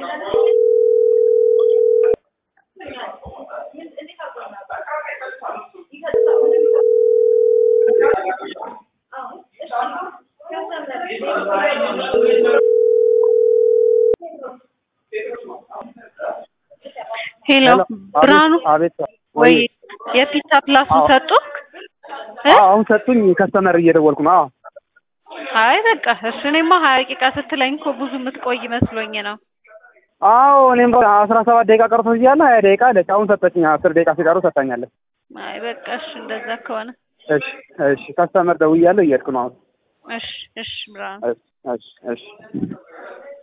ሄሎ ብርሃኑ አቤት ወይ የፒታ ፕላሱን አዎ። ሰጡ? አዎ አሁን ሰጡኝ። ከስተመር እየደወልኩ ነው። አዎ አይ በቃ እሺ። እኔማ ሀያ ደቂቃ ስትለኝ እኮ ብዙ የምትቆይ መስሎኝ ነው። አዎ እኔም አስራ ሰባት ደቂቃ ቀርቶ እያለ ሀያ ደቂቃ አለች። አሁን ሰጠችኝ። አስር ደቂቃ ሲቀሩ ሰጣኛለች። አይ በቃ እሺ፣ እንደዛ ከሆነ እሺ እሺ። ከስተመር ደውያለሁ። እየሄድኩ ነው አሁን። እሺ እሺ ብርሃኑ እሺ እሺ እሺ